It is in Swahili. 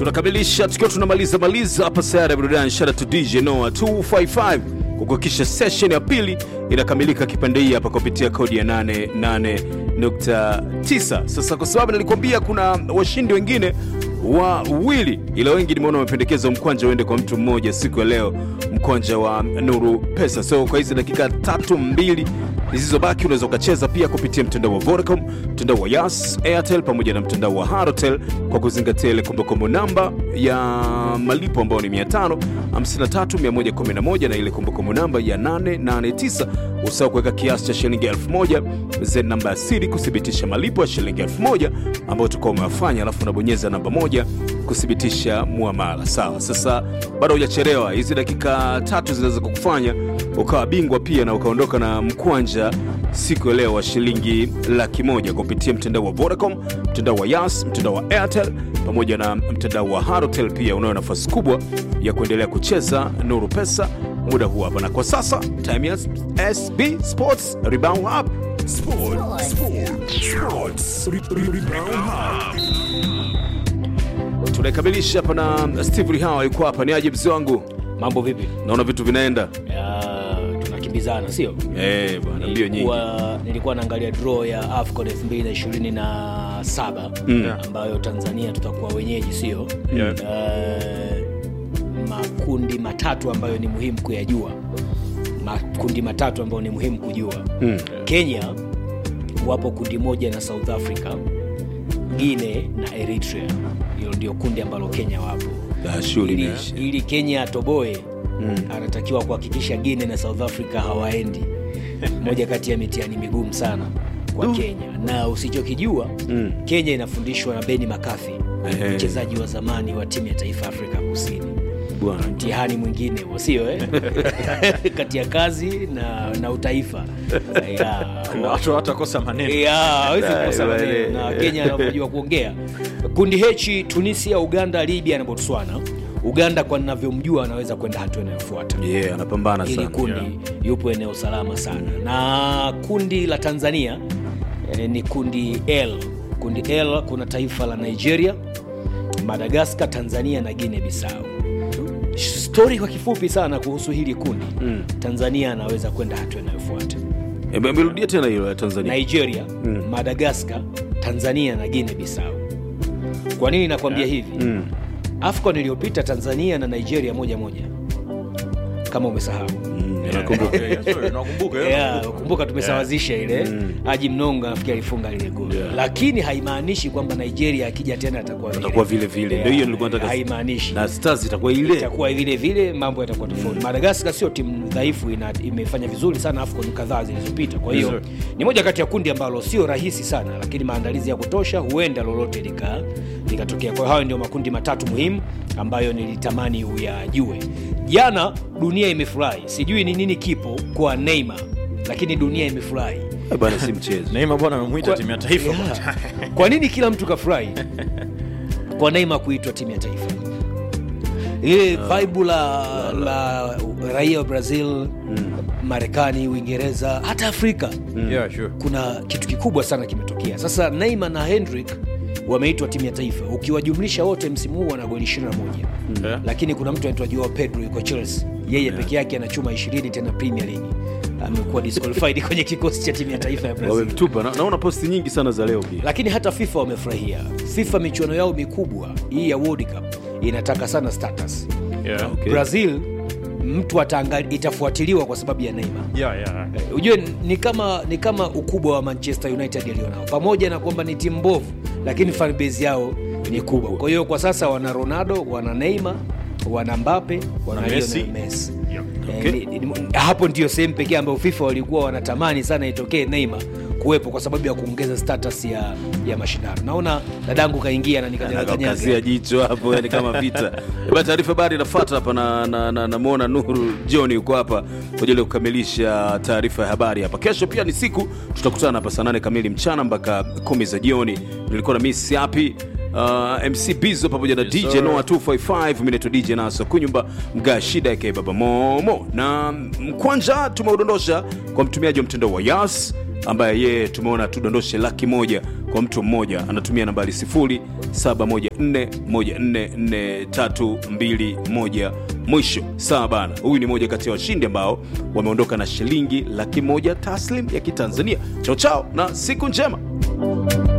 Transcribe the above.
tunakamilisha tukiwa tunamaliza maliza hapa sayara ya burudani shara to dj noa 255 kukuhakikisha session ya pili inakamilika kipande hii hapa kupitia kodi ya 88.9 sasa kwa sababu nilikwambia kuna washindi wengine wawili ila wengi nimeona wamependekeza mkwanja uende kwa mtu mmoja siku ya leo mkwanja wa nuru pesa so kwa hizi dakika tatu mbili zilizobaki unaweza ukacheza pia kupitia mtandao wa vodacom mtandao wa yas airtel pamoja na mtandao wa harotel kwa kuzingatia ile kumbukumbu namba ya malipo ambayo ni 553111 na ile kumbukumbu namba ya 889 usahau kuweka kiasi cha shilingi 1000 ze namba ya siri kuthibitisha malipo ya shilingi 1000 ambayo utakuwa umewafanya alafu unabonyeza namba moja kuthibitisha muamala sawa sasa bado hujachelewa hizi dakika tatu zinaweza kukufanya ukawa bingwa pia na ukaondoka na mkwanja siku ya leo wa shilingi laki moja kupitia mtandao wa vodacom mtandao wa yas mtandao wa airtel pamoja na mtandao wa harotel pia unayo nafasi kubwa ya kuendelea kucheza nuru pesa muda huu hapa na kwa sasa time ya sb sports rebound up Sport, sport, sports. Re- re- Rebound Hub. tunaikamilisha hapa na steve rihawa yuko hapa ni aje mzee wangu mambo vipi naona vitu vinaenda Ya, tunakimbizana sio Eh, bwana mbio nyingi nilikuwa, nilikuwa naangalia draw ya afcon 2027 Mm. ambayo tanzania tutakuwa wenyeji sio Yeah. Eh, makundi matatu ambayo ni muhimu kuyajua makundi matatu ambayo ni muhimu kujua Mm. kenya wapo kundi moja na south africa guine na eritrea hilo ndio kundi ambalo kenya wapo Ah, shughuli ili, imeisha. ili kenya atoboe mm. anatakiwa kuhakikisha guine na south africa hawaendi moja kati ya mitihani migumu sana kwa kenya na usichokijua Mm. kenya inafundishwa na beni makathi Ehe. mchezaji wa zamani wa timu ya taifa afrika kusini bwana mtihani mwingine huo, sio eh? kati ya kazi na, na utaifa Ya, Na watu hawatakosa maneno Ya, hawezi kukosa Dai, maneno. wale. na kenya anavyojua kuongea kundi hechi tunisia uganda libya na botswana uganda kwa ninavyomjua anaweza kwenda hatua inayofuata yeah, anapambana ili sana kundi yupo eneo salama sana na kundi la tanzania eh, ni kundi l kundi l kuna taifa la nigeria madagaskar tanzania na guine bisau stori kwa kifupi sana kuhusu hili kundi Mm. tanzania anaweza kwenda hatua inayofuata Eh, amerudia tena hilo ya tanzania nigeria Mm. madagaskar tanzania na guine bisau kwa nini nakwambia hivi Mm. afcon iliyopita tanzania na nigeria moja moja kama umesahau Mm, nakumbuka. Yeah, yeah, sorry, nakumbuka, yeah, Yeah, nakumbuka. kumbuka tumesawazisha ile Mm. aji mnonga nafikiri alifunga lile goli Yeah. lakini haimaanishi kwamba nigeria akija tena atakuwa vile. Atakuwa vile vile. Ndio hiyo nilikuwa nataka- haimaanishi na stars itakuwa ile itakuwa vile vile mambo yatakuwa tofauti madagaskar sio timu dhaifu ina, imefanya vizuri sana afcon kadhaa zilizopita kwa hiyo Yes, ni moja kati ya kundi ambalo sio rahisi sana lakini maandalizi ya kutosha huenda lolote lika- likatokea kwa hiyo hayo ndio makundi matatu muhimu ambayo nilitamani uyajue jana dunia imefurahi sijui ni nini kipo kwa neymar lakini dunia imefurahi Eh, bana si mchezo neima bwana amemwita Kwa- timu ya taifa Yeah. bwana. kwa nini kila mtu kafurahi kwa neima kuitwa timu ya taifa ile vaibu la, la raia wa brazil marekani uingereza hata afrika Yeah, sure. kuna kitu kikubwa sana kimetokea sasa neima na hendrik wameitwa timu ya taifa ukiwajumlisha wote msimu huu wana goli 21 Yeah. lakini kuna mtu anaitwa joao pedro yuko chelsea yeye peke yake ana chuma 20 tena premier league amekuwa disqualified kwenye kikosi cha timu ya taifa ya brazil wamemtupa na, naona posti nyingi sana za leo pia lakini hata fifa wamefurahia fifa michuano yao mikubwa hii ya world cup inataka sana status Yeah. Okay. brazil mtu ataangali, itafuatiliwa kwa sababu ya neymar Yeah, yeah. Eh, ujue ni kama ni kama ukubwa wa manchester united alionao pamoja na kwamba ni timu mbovu lakini fanbase yao ni kubwa kwa hiyo kwa sasa wana ronaldo wana neymar wana mbape wana Na Messi. Lionel Messi. Yeah. Eh, ni- ni- hapo ndio sehemu pekee ambayo fifa walikuwa wanatamani sana itokee neymar kuwepo kwa sababu ya kuongeza status ya, ya mashindano naona dadangu kaingia na kazia nikanyagakanyaga jicho hapo yani kama vita ba taarifa habari inafuata hapa na namwona na, na, namwona nuru john yuko hapa kwa ajili ya kukamilisha taarifa ya habari hapa kesho pia ni siku tutakutana hapa saa nane kamili mchana mpaka kumi za jioni nilikuwa na miss hapi Uh, mc bizo pamoja na Yes, dj sir. noa 255 mineto dj naso kunyumba mgaa shida yake baba momo na mkwanja tumeudondosha kwa mtumiaji wa mtandao wa yas ambaye yeye tumeona tudondoshe laki moja kwa mtu mmoja anatumia nambari 0714144321 mwisho sawa bana huyu ni moja kati ya washindi ambao wameondoka na shilingi laki moja taslim ya kitanzania chao chao na siku njema